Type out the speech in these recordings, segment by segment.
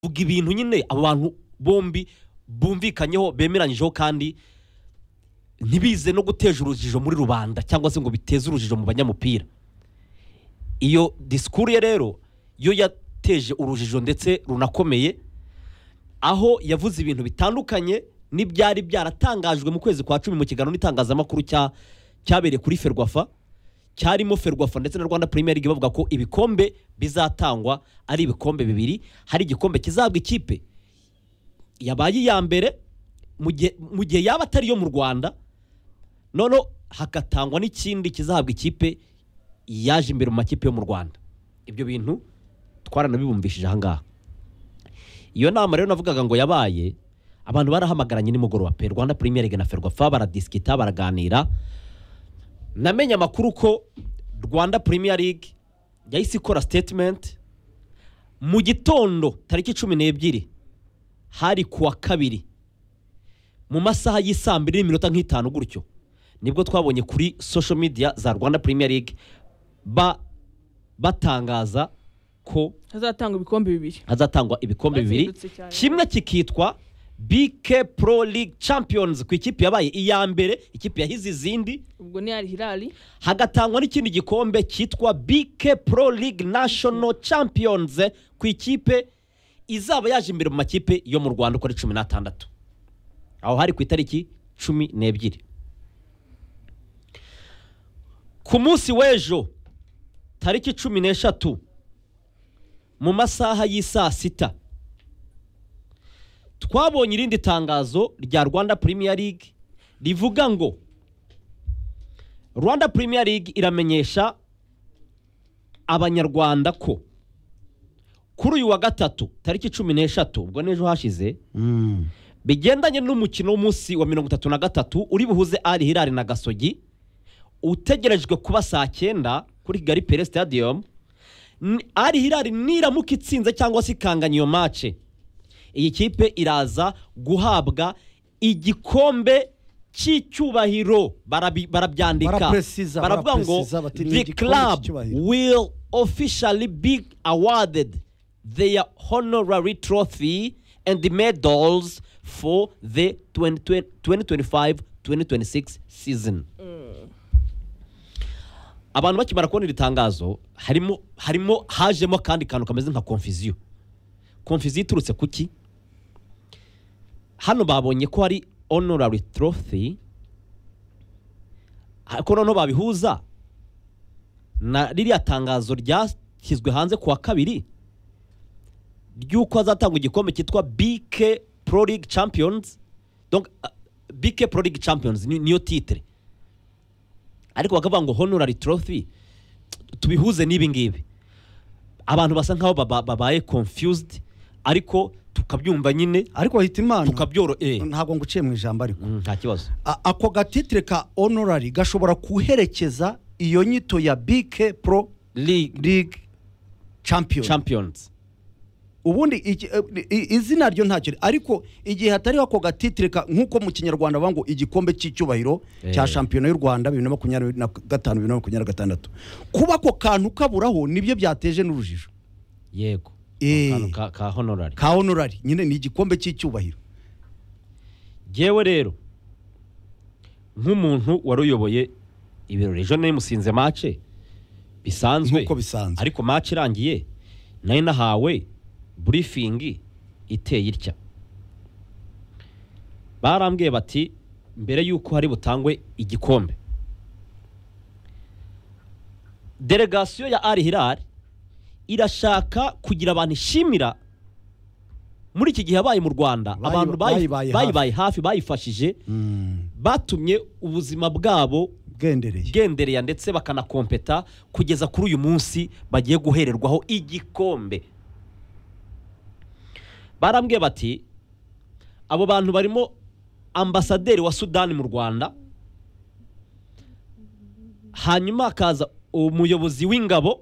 bavuga ibintu nyine abo bantu bombi bumvikanyeho bemeranyijeho kandi ntibize no guteje urujijo muri rubanda cyangwa se ngo biteze urujijo mu banyamupira iyo disikuru ye rero yo yateje urujijo ndetse runakomeye aho yavuze ibintu bitandukanye n'ibyari byaratangajwe mu kwezi kwa cumi mu kiganiro n'itangazamakuru cya cyabereye kuri ferwafa cyarimo ferwafa ndetse na rwanda Premier League bavuga ko ibikombe bizatangwa ari ibikombe bibiri hari igikombe kizahabwa ikipe yabaye iya mbere mu gihe- mu gihe yaba atari iyo mu rwanda noneho hagatangwa n'ikindi kizahabwa ikipe yaje imbere mu makipe yo mu rwanda ibyo bintu twaranabibumvishije ahangaha iyo nama rero navugaga ngo yabaye abantu barahamagaranye nimugoroba pe rwanda Premier League na ferwafa baradisikita baraganira namenye amakuru ko rwanda Premier League yahise ikora statement mu gitondo tariki cumi n'ebyiri hari ku wa kabiri mu masaha y'isaa mbiri n'iminota nk'itanu gutyo nibwo twabonye kuri social media za rwanda Premier League ba batangaza ko hazatangwa ibikombe bibiri hazatangwa ibikombe bibiri Bazindutse cyane. kimwe kikitwa BK Pro League Champions ku ikipe yabaye iya mbere ikipe yahize izindi ubwo ni hirari hagatangwa n'ikindi gikombe cyitwa BK Pro League National Champions ku ikipe izaba yaje imbere mu makipe yo mu Rwanda uko ari cumi n'atandatu aho hari ku itariki cumi n'ebyiri ku munsi w'ejo tariki cumi n'eshatu mu masaha y'isaa sita twabonye irindi tangazo rya rwanda Premier League rivuga ngo rwanda Premier League iramenyesha abanyarwanda ko kuri uyu wa gatatu tariki cumi n'eshatu ubwo n'ejo hashize bigendanye n'umukino w'umunsi wa mirongo itatu na gatatu uri buhuze ari hirari na gasogi utegerejwe kuba saa cyenda kuri kigali pere stadium N- ari hirari niramuka itsinze cyangwa se ikanganya iyo mace iyi kipe iraza guhabwa igikombe cy'icyubahiro barabi- barabyandika Barapreciza, baravuga ngo barapreciza bati, "Ni the igikombe club cy'icyubahiro." will officially be awarded their honorary trophy and the medals for the 2025-2026 season. Abantu bakimara kubona iri tangazo harimo harimo hajemo kandi kantu kameze nka confusion. Confusion iturutse kuki? Hano babonye ko hari honorary trophy ariko noneho babihuza na ririya tangazo ryashyizwe hanze ku wa kabiri ry'uko hazatangwa igikombe cyitwa BK Pro League Champions donc uh, BK Pro League Champions ni- niyo titre ariko bakavuga ngo honorary trophy tubihuze n'ibi ngibi abantu basa nkaho baba- babaye confused ariko tukabyumva nyine ariko hita imana tukabyoro eh ntabwo nguciye mu ijambo ariko mm, nta kibazo A- ako gatitire ka honorari gashobora guherekeza iyo nyito ya bike pro League ligue champion Champions ubundi iki- eh, i- izina ryo ntacyo ri- ariko igihe hatariho ako gatitire ka- nk'uko mu kinyarwanda bavuga ngo igikombe cy'icyubahiro cya Eh. shampiyona y'u rwanda bibiri na makumyabiri na gatanu bibiri na makumyabiri na gatandatu kuba ako kantu kaburaho nibyo byateje n'urujijo yego Eh. akantu ka, ka honorary ka honorari nyine ni igikombe cy'icyubahiro Jyewe rero nk'umuntu wari uyoboye ibirori ejo nari musinze mace bisanzwe Nk'uko bisanzwe. ariko mace irangiye nari nahawe burifingi iteye itya barambwiye bati mbere y'uko hari butangwe igikombe delegasiyo ya ari hirari irashaka kugira abantu ishimira muri iki gihe yabaye mu rwanda Bayi- abantu bayi- bayibaye hafi. bayibaye hafi bayifashije batumye ubuzima bwabo bwendereye bwendereya ndetse bakanakompeta kugeza kuri uyu munsi bagiye guhererwaho igikombe barambwiye bati abo bantu barimo ambasaderi wa sudani mu rwanda hanyuma hakaza umuyobozi w'ingabo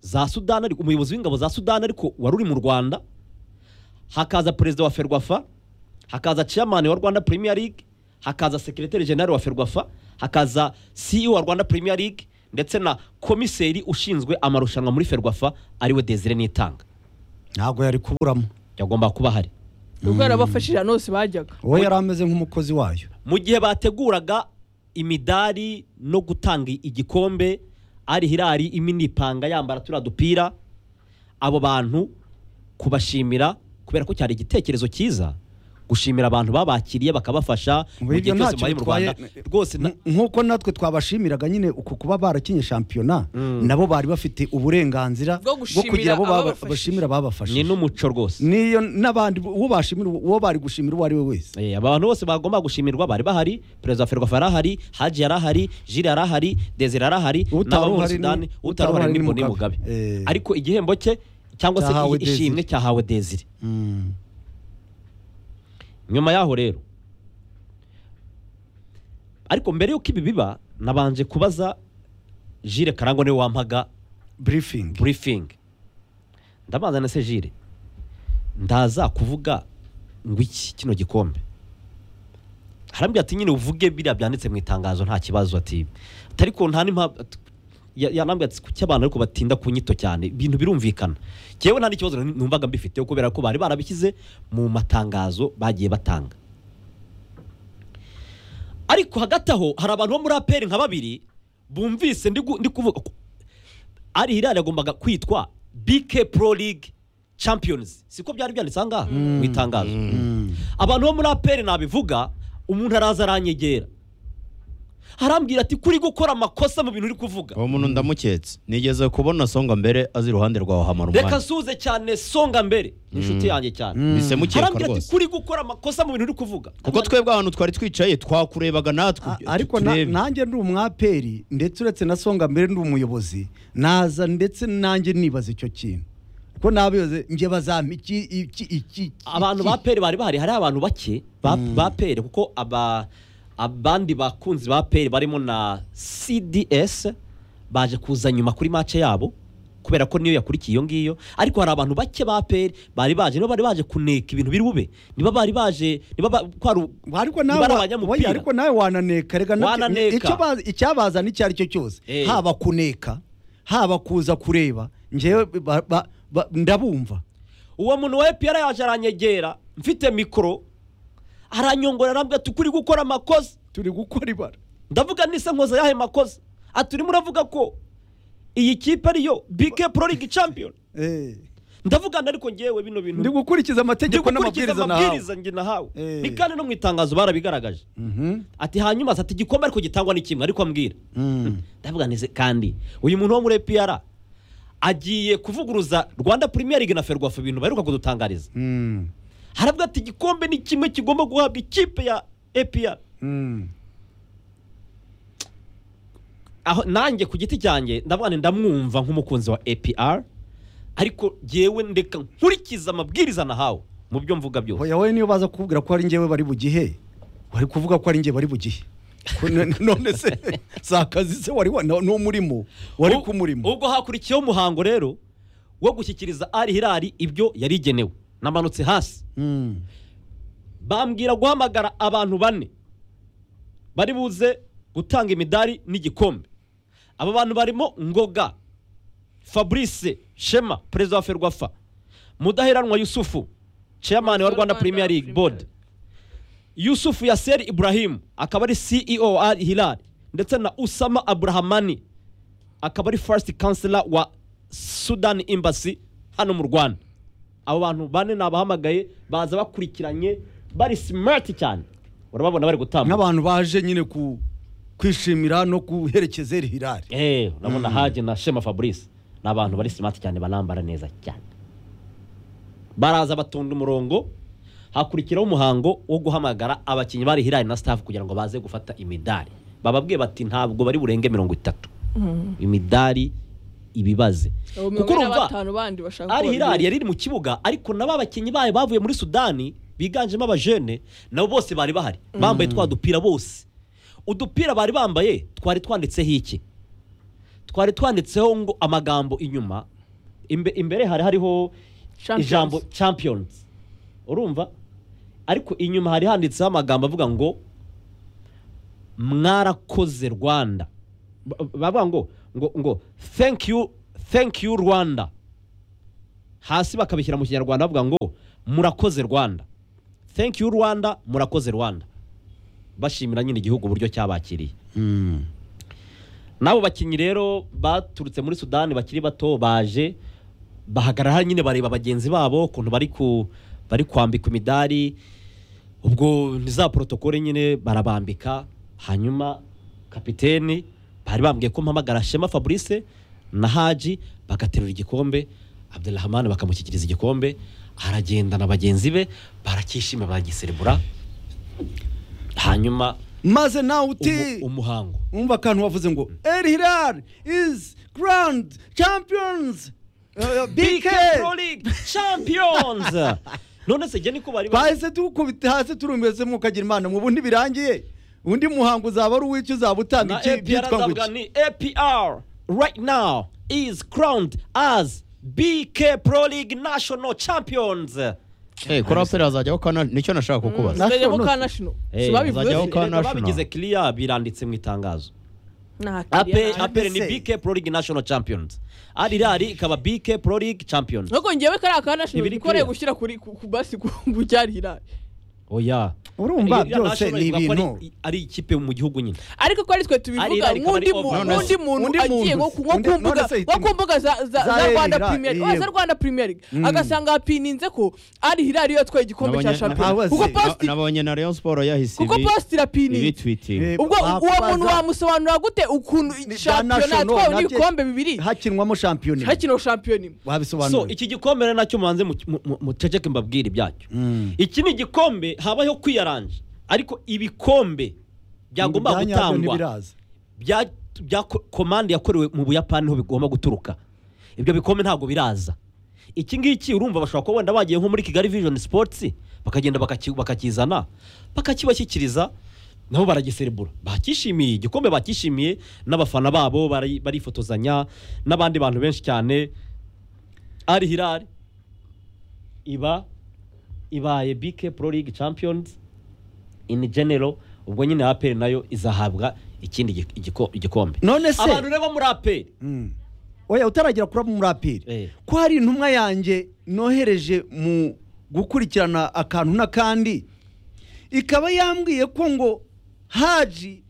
za sudani ariko umuyobozi w'ingabo za sudani ariko wari uri mu rwanda hakaza perezida wa ferwafa hakaza chairman wa rwanda premier league hakaza secretary general wa ferwafa hakaza ceo wa rwanda premier league ndetse na komiseri ushinzwe amarushanwa muri ferwafa ariwe desire nitanga ntabwo yari kuburamo yagomba kuba ahari ubwo yarabafashije ahantu hose bajyaga wowe yari ameze nk'umukozi wayo mu gihe bateguraga imidari no gutanga igikombe ari hirari iminipanga yambara turiya dupira abo bantu kubashimira kubera ko cyari igitekerezo cyiza gushimira abantu babakiriye bakabafasha Ubu mu gihe ibyo cyose ntacyo mubaye mu bitwaye, rwanda rwose na- Nk- nk'uko natwe twabashimiraga nyine uku kuba barakinye shampiyona Mm. nabo bari bafite uburenganzira Bwo bwo gushimira kugira abo baba- ababafashije. bashimira ni babafashije n'umuco rwose niyo n'abandi uwo bashimira uwo bari gushimira uwo ari we wese Eh, aba bantu bose bagomba gushimirwa bari bahari perezida wa ferwafa yari ahari haji yari ahari jiri yari ahari dezire yari ahari Utari n'aba muri uhari ni- sudani utari utari uhari ni uhari ni Mboni Mugabe. mugabe Eh. ariko igihembo cye cyangwa se Cyahawe iyi- ishimwe cyahawe dezire Mm. nyuma yaho rero ariko mbere y'uko ibi biba nabanje kubaza jire karangwa niwe wampaga briefing burifingi ndabanza na se jire ndaza kuvuga ngo iki kino gikombe harambwira ati nyine uvuge biriya byanditse mu itangazo nta kibazo ati ariko nta n'impamvu yanambwira ati kuki abantu ariko batinda ku nyito cyane ibintu birumvikana ngewe nta n'ikibazo numvaga mbifiteho kubera ko bari barabishyize mu matangazo bagiye batanga ariko hagati aho hari abantu bo muri aperi nka babiri bumvise ndi gu- ndi kuvuga ari hilali yagombaga kwitwa bk pro league champions siko byari byanditse ahangaha mu itangazo abantu bo muri aperi nabivuga umuntu araza aranyegera arambwira ati kuri gukora amakosa mu bintu uri kuvuga uwo muntu ndamuketse nigeze kubona songa mbere azi iruhande rwawe hamara reka umwanya nsuze cyane songa mbere ni inshuti yanjye cyane bise mukekwa arambwira ati rwose kuri gukora amakosa mu bintu uri kuvuga kuko twebwe ahantu twari twicaye twakurebaga natwe A- ariko na- turebe. nanjye ndi umwaperi ndetse uretse na songa mbere ndi umuyobozi naza ndetse nanjye nibaza icyo kintu ko n'abayobozi njye bazampa iki iki iki iki- abantu ba peri bari bahari hari abantu bake ba, ba peri kuko aba abandi bakunzi ba peri barimo na cds baje kuza nyuma kuri mace yabo kubera ko niyo yakurikiye iyo ngiyo ariko hari abantu bake ba peri bari baje niba bari baje kuneka ibintu biri bube niba bari baje niba ba- kwari u- ariko nawe Bari wa- abanyamupira. oya, ariko nawe wananeka rega nabyo- Wananeka. icyo bazi- icyabazana icyo ari cyo cyose Eh. haba kuneka haba kuza kureba njyewe ba- ba- ba- ndabumva uwo muntu wa epr yaje aranyegera mfite mikoro aranyongora arambwira ati ukuri gukora amakosa turi gukora ibara ndavuga nise nkoze yahe makosa ati urimo uravuga ko iyi kipe ariyo bike pro league champion Eh. ndavugana ariko ngewe bino bintu ndi gukurikiza ndi amategeko gukurikiza n'amabwiriza nahawe amabwiriza njye nahawe Eh. ni kandi no mu itangazo barabigaragaje Mhm. ati hanyuma ati igikombe ariko gitangwa ni kimwe ariko ambwira Mm. ndavuga neze kandi uyu muntu wo muri epr agiye kuvuguruza rwanda premier league na ferwafa ibintu baheruka kudutangariza Mm. haravuga ati igikombe ni kimwe kigomba guhabwa ikipe ya epr Mm. aho nanjye ku giti cyanjye ndavuga nti ndamwumva nk'umukunzi wa APR ariko jyewe ndeka nkurikiza amabwiriza nahawe mu byo mvuga byose Oya wowe niyo baza kukubwira ko ari njyewe bari bugihe wari kuvuga ko ari njye bari bugihe Ko n- none se si akazi se wari wa- ni umurimo wari U- kumurimo ubwo hakurikiyeho umuhango rero wo gushyikiriza ari hirari ibyo yari igenewe namanutse hasi Mm. bambwira guhamagara abantu bane bari buze gutanga imidari n'igikombe aba bantu barimo ngoga fabrice shema perezida wa ferwafa mudaheranwa yusufu chairman wa rwanda premier league board yusufu yaseri ibrahim akaba ari ceo wa al hilal ndetse na usama aburahamani akaba ari first counselor wa sudan embassy hano mu rwanda abo bantu bane nabahamagaye baza bakurikiranye bari smart cyane urababona bari gutambuka nk'abantu baje nyine ku kwishimira no guherekeza eri hirari Eh, urabona haje na shema fabrice ni abantu bari smart cyane banambara neza cyane baraza batonda umurongo hakurikiraho umuhango wo guhamagara abakinnyi bari hirari na staff kugira ngo baze gufata imidari bababwiye bati ntabwo bari burenge mirongo itatu imidari ibibaze abo kuko mirongo ine na urumva batanu bandi bashaka ari kuba hirari babiri. yari iri mu kibuga ariko nabo abakinnyi bayo bavuye muri sudani biganjemo abajene nabo bose bari bahari bambaye twa dupira bose udupira bari bambaye twari twanditseho iki twari twanditseho ngo amagambo inyuma Imbe- imbere hari hariho Champions. ijambo champions urumva ariko inyuma hari handitseho amagambo avuga ngo mwarakoze rwanda Ba- bavuga ngo ngo ngo thank you thank you rwanda hasi bakabishyira mu kinyarwanda bavuga ngo murakoze rwanda thank you rwanda murakoze rwanda bashimira nyine igihugu uburyo cyabakiriye Mm. n'abo bakinnyi rero baturutse muri sudani bakiri bato baje bahagarara nyine bareba bagenzi babo ukuntu bari ku bari kwambikwa imidari ubwo ni za porotokole nyine barabambika hanyuma kapiteni bari bambwiye ko mpamagara shema fabrice na haji bagaterura igikombe abdurahman bakamushyikiriza igikombe aragenda na bagenzi be barakishima baragiserebura hanyuma maze nawe uti umu- umuhango umva akantu wavuze ngo El Hilal is grand champions Uh, BK Pro League Champions none se niko bari bahise tukubita hasi turumvise mukagira imana mu bundi birangiye undi muhango uzaba ari uw'icyo uzaba utanga na iki- APR byitwa ngo azavuga iki ni APR right now is crowned as BK Pro League National Champions Eh, kuri aperi hazajyaho kana nicyo nashaka kukubaza Zajyamo National. ka national Eh, sibabivuze zajyaho ka- Leta national. babigize clear biranditse mu itangazo nta APR kiriya APR ni se. BK Pro League National Champions Al Hilal ikaba BK Pro League Champions nuko ngewe kariya ka national Ntibiri nikoreye clear. gushyira kuri ku ku basi ku cyari hirari oya urumva Iriya byose national ni ivuga ko ari- ibintu ari ikipe mu gihugu nyine ariko ko ari twe tubivuga Ari- ari- nk'undi ari- mu- ari- nk'undi none- muntu undi agiye muntu- nko ku nko undi- ku mbuga none se nko ku itimo- mbuga za za za za Rwanda Erira, Premier League yego. za Rwanda Premier League Mm. agasanga hapininze ko ari hirari yatwaye igikombe cya Nabonye- shampiyona Abazi. kuko post Na- nabonye na Rayon Sport yahise kuko ibi- post irapininze ibitwitinga Eh, ubwo uwo babaza- muntu wamusobanurira gute ukuntu Ni- za shampiyona national yatwawe nabyo- n'ibikombe bibiri hakinwamo shampiyona imwe. hakino shampiyona imwe so wabisobanura iki gikombe rero nacyo mubanze mu- mu- mu- muceceke mbabwire ibyacyo iki ni igikombe habayeho kwiyaranja ariko ibikombe byagomba gutangwa bya bya ko- komande yakorewe mu buyapani niho bigomba guturuka ibyo bikombe ntabwo biraza iki ngiki urumva bashobora kuba wenda bagiye nko muri kigali vision sports bakagenda bakaki- bakakizana bakakibashyikiriza nabo baragiserebura bakishimiye igikombe bakishimiye n'abafana babo bari- barifotozanya n'abandi bantu benshi cyane ari hirari iba ibaye BK Pro League Champions in general ubwo nyine APR nayo izahabwa ikindi gi- igiko- igikombe none se abantu rero bo muri APR Mm. oya utaragira kuri abo muri apiri Eh. ko hari intumwa yanjye nohereje mu gukurikirana akantu n'akandi ikaba yambwiye ko ngo haji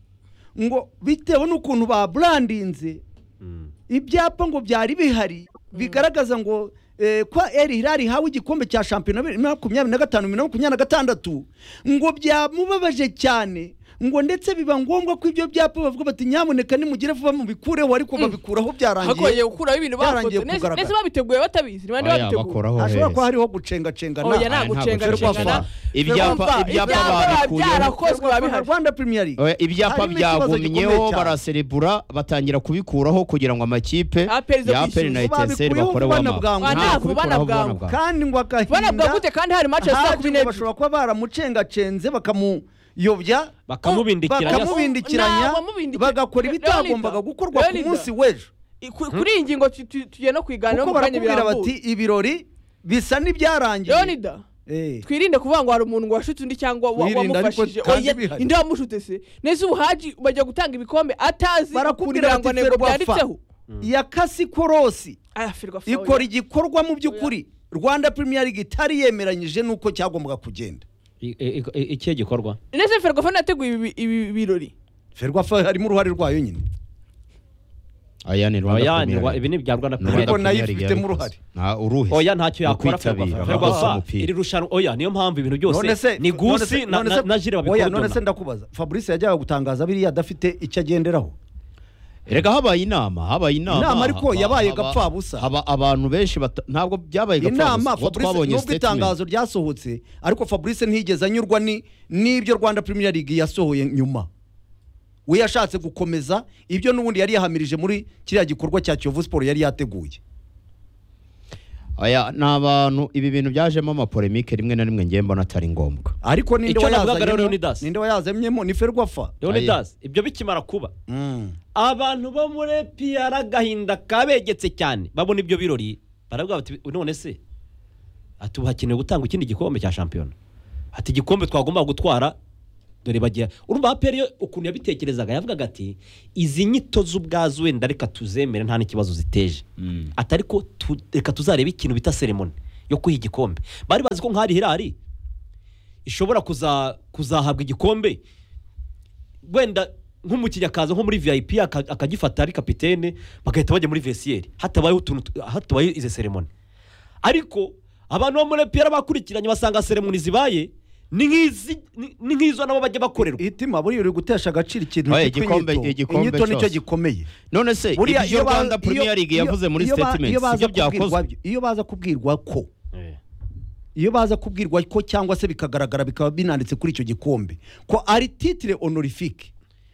ngo bitewe n'ukuntu baburandinze Mm. ibyapa ngo byari bihari bigaragaza ngo eh, kwa eri hirari hawe igikombe cya shampiyona bibiri na makumyabiri na gatanu bibiri na makumyabiri na gatandatu ngo byamubabaje cyane ngo ndetse biba ngombwa ko ibyo byapa bavuga bati nyamuneka nimugire vuba mubikureho ariko babikuraho hakongeye byarangiye gukuraho ibintu byarangiye bafotoye nese kugaragara. nese babiteguye batabizi ni bande Oya, babiteguye bakoraho hashobora hehe. kuba hariho gucengacengana oya nta ntabwo gucenga nshobora gucengana kubavuga. Ibyapa- ibyapa babikuyeho. byarakozwe biba Rwanda- bihari Rwanda Premier League Oya, ibyapa harimo ikibazo gikomeye byagumyeho cyane. baraserebura batangira kubikuraho kugira ngo amakipe APR zo ya aperi na kwishyuza. etenseri Babikuyeho bakore vuba na wama bwangu. Nta Bwana, vuba kubikuraho na vuba na bwangu. bwangu. kandi ngo banavuga agahinda gute kandi hari match saa Haji kumi ngo n'ebyiri bashobora kuba baramucengacenze bakamuyobya bakamubindikiranya bakamubindikiranya Ntabwo amubindikira. bagakora ibitagombaga Leonida, gukorwa ku Leonida. munsi w'ejo I- ku- kuri iyi ngingo tu- tu- tugiye no kuyiganiraho kuko mu kanya barakubwira birambuye bati ibirori bisa n'ibyarangiye leonida Eh, twirinde kuvuga ngo hari umuntu ngo washutse undi cyangwa wa- Wirinde, ariko wamufashije kandi oya bihari. inde wamushutse se nese ubuhaji bajya gutanga ibikombe atazi ukuntu barakubwira bati ibirangantego ferwafa byanditseho ya kasikorosi aya firwa fawe. ikora igikorwa mu by'ukuri rwanda premier league itari yemeranyije n'uko cyagombaga kugenda I- i- i- ikihe gikorwa nese ferwafa nateguye ibi- ibi birori ferwafa harimo uruhare rwayo nyine Aya ni Rwanda oya ni Premier rwa- League. ibi ni ibya Rwanda Ni Rwanda Premier Ariko League. nayo Premier League ifitemo yabikoze. uruhare. Nta uruhe oya ntacyo Mu yakora kwitabira, Ferwafa. abakoze Ferwafa umupira. iri rushanwa oya niyo mpamvu ibintu none byose se ni none gusi se- na- none na se- na jire oya, none se babikora ndakubaza fabrice yajyaga gutangaza biriya adafite icyo agenderaho reka habaye inama habaye inama Inama ariko haba- yabaye haba- gapfabusa. haba abantu benshi bata- ntabwo byabaye inama gapfabusa fabrice nubwo itangazo ryasohotse ariko fabrice ntiyigeze anyurwa ni- n'ibyo rwanda premier league yasohoye nyuma we yashatse gukomeza ibyo n'ubundi yari yahamirije muri kiriya gikorwa cya kiyovu siporo yari yateguye aya ni abantu ibi bintu byajemo amapolemike rimwe na rimwe ngiye mbona atari ngombwa ariko ninde Icyo navugaga rero wayazanyemo- Leonidas. ninde wayazanyemo ni ferwafa Leonidas ibyo bikimara kuba Mm. abantu bo muri PR agahinda kabegetse cyane babona ibyo birori baravuga bati none se ati ubu hakenewe gutanga ikindi gikombe cya shampiyona ati igikombe twagomba gutwara dore bagira urumva APR yo ukuntu yabitekerezaga yavugaga ati izi nyito z'ubwazo wenda reka tuzemere nta n'ikibazo ziteje Mm. ati ariko tu- reka tuzarebe ikintu bita seremoni yo kuha igikombe bari bazi ko nk'ahari hirari ishobora kuza- kuzahabwa igikombe wenda nk'umukinnyi akaza nko muri vip aka- akagifata ari kapitene bagahita bajya muri vesiyeri hatabayeho utuntu tu- hatabayeho izi seremoni ariko abantu bo muri piyara bakurikiranye basanga seremoni zibaye ni nk'izi- ni- ni nk'izo nabo bajya bakorerwa itima buriya uri gutesha agaciro ikintu Oya, cyitwa igikombe- inyito. igikombe inyito nicyo cyose. gikomeye none se Buriya ibyo iyo ba- rwanda iyo- premier league iyo- yavuze muri iyo ba- statement iyo baza sibyo kubwirwa byakozwe byo- iyo baza kubwirwa ko iyo baza kubwirwa ko cyangwa se bikagaragara bikaba binanditse kuri icyo gikombe ko ari titire honorifique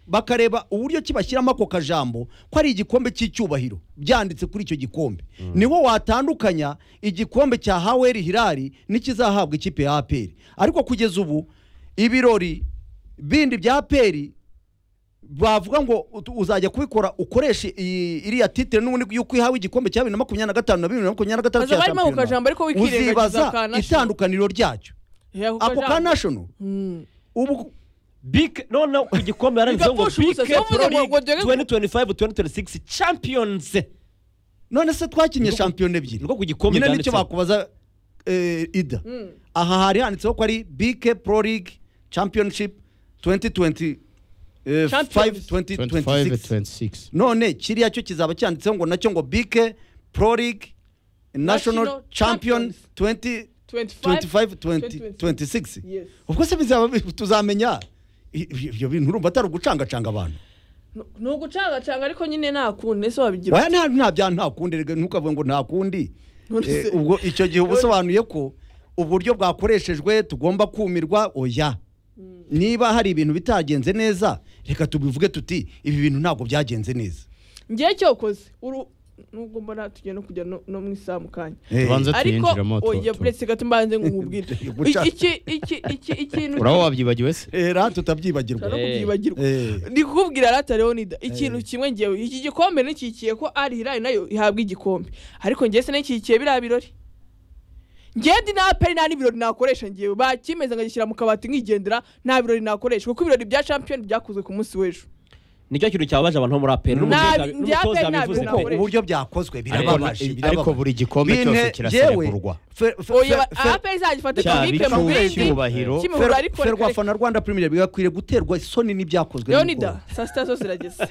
bakareba uburyo ki bashyiramo ako kajambo ko ari igikombe cy'icyubahiro byanditse kuri icyo gikombe niwo watandukanya igikombe cya haweri hirari n'ikizahabwa ikipe ya aperi ariko kugeza ubu ibirori bindi bya aperi bavuga ngo ut- uzajya kubikora ukoreshe iyi- iriya titire n'ubundi yuko ihawe igikombe cya bibiri na makumyabiri na gatanu na bibiri na makumyabiri na gatanu Aza cya barimo ako kajambo ariko wikirengagiza ka uzibaza national. itandukaniro ryacyo Ako ako ka kajambo. national Mm. ubu bike noneho ku gikombe yaranditseho ngo Bigapfusha ubusa, bike si wowe uvuga pro ngo- ngo league dore- 2025 2026 champions none se twakinnye Niko- shampiyona ebyiri niko ku gikombe nyine nicyo byanditseho. bakubaza eh, ida Mm. aha hari handitseho ko ari bike pro league championship 2020 eh, Champions. 5 2026 25-26 none kiriya cyo kizaba cyanditseho ngo nacyo ngo bike pro league national National champion 20 25 20 26 Yes. ubwo se bizaba bi- tuzamenya I- ibyo bintu urumva atari ugucangacanga abantu No- ni ugucangacanga ariko nyine nta kundi ese wabigira waya nta nta bya nta kundi rega ntukavuge ngo nta kundi None Eh, se- ubwo icyo gihe uba usobanuye ko uburyo bwakoreshejwe tugomba kumirwa oya niba hari ibintu bitagenze neza reka tubivuge tuti ibi bintu ntabwo byagenze neza ngewe cyokoze uru nubwo mbona tugiye no kujya no no mu isaha mu kanya Eh, tubanze ariko tuyinjiramo tu- oya tu- buretse gato mbanze ngumubwire Guca. iki iki iki ikintu urabo wabyibagiwe se eh, ra tutabyibagirwa Ushobora no Eh. kubyibagirwa Eh. ndi kukubwira rata leonida ikintu kimwe ngewe iki gikombe nikikiye ko ari hirayi nayo ihabwa igikombe ariko ngewe se nikikiye biriya birori ngewe ndi na aperi nta n'ibirori nakoresha ngewe bakimeze nkagishyira mu kabati nkigendera nta birori nakoresha kuko ibirori bya champion byakozwe ku munsi w'ejo nicyo kintu cyababaje abantu bo muri aperi Nabi, ndi n'umutoza APR yabivuze nabi, pe kuko uburyo byakozwe birababaje Ariko- ariko buri gikombe cyose kiraserekurwa oya aperi izagifata cyaba kibipe mu icyuwe bindi cyubahiro kimihura ariko ferwafana rwanda premier bigakwiriye guterwa isoni n'ibyakozwe leonida n'umukobwa. saa sita zo zirageze